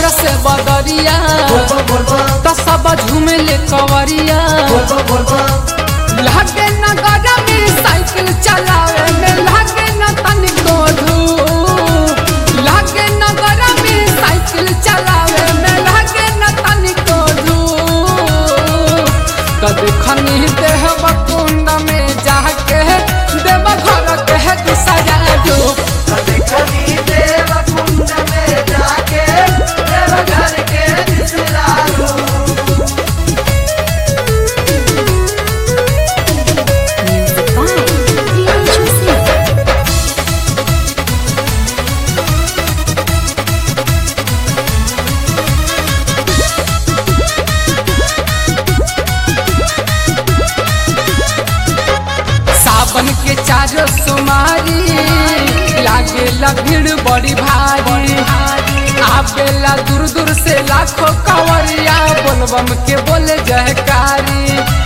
से बदरिया तो सब झूमे ले कवरिया लागे न गरमी साइकिल चलावे में लागे न तनिको धूप लागे न गरमी साइकिल चलावे में लागे न तनिको धूप कद खनी देह कुंड में जाके देव घर के दूसरा डूब Music by Rian Joseph. सावन के चारो सुमारी लागेला भीड़ बड़ी भारी आवेला दूर दूर से लाखों कंवरिया बोलबम के बोले जयकारी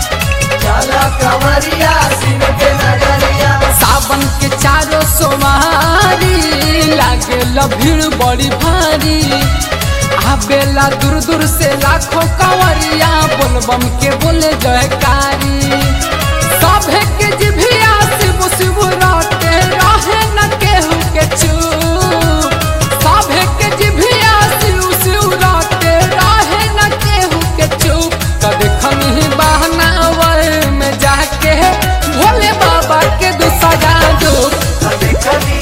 सावन के चारो सोमारी लागेला भीड़ बड़ी भारी आवेला दूर दूर से लाखों कंवरिया बोलबम के बोले जयकारी सभे के जिभिया शिव शिव राते रहे न केहू के चूप सभे के जिभिया शिव शिव राते रहे न केहू के चूप कद खनी बहनावर में जाके भोले बाबा के दूसरा डूब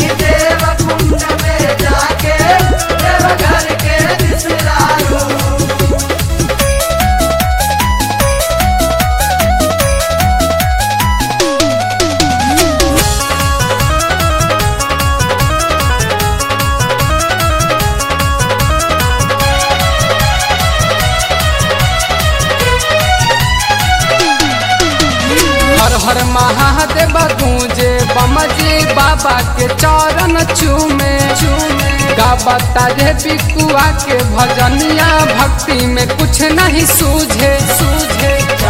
हर हर महादेव गूंजे बमजी बाबा के चरण चूमे चूमे गाबता रे बिकुआ के भजनिया भक्ति में कुछ नहीं सूझे सूझे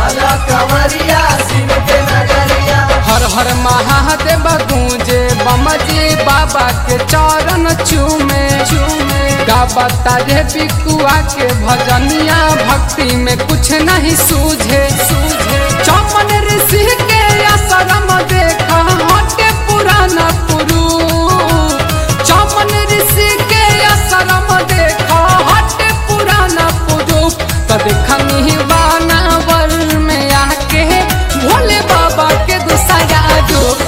हर हर महादेव गूंजे बमजी बाबा के चरण चूमे चूमे गाबता रे बिकुआ के भजनिया भक्ति में कुछ नहीं सूझे सूझे चमन ऋषि के आश्रम देखा हटे पुराना पुरु चमन ऋषि के आश्रम देखा हटे पुराना पुरु तो देखनी बानावर में आके भोले बाबा के दूसरा रूप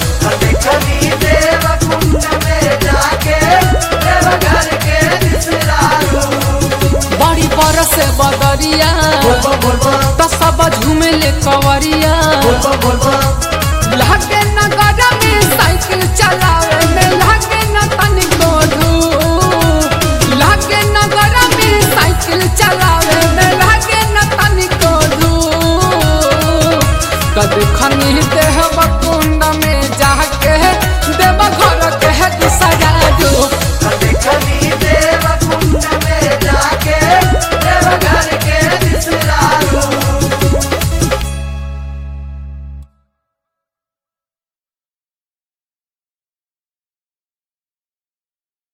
बड़ी बरस बदरिया तो सब झूमे ले कवरिया लागे न गरमी साइकिल चलावे में लागे न तनिको धूप लागे न गरमी साइकिल चलावे में लागे न तनिको धूप कद खनी देह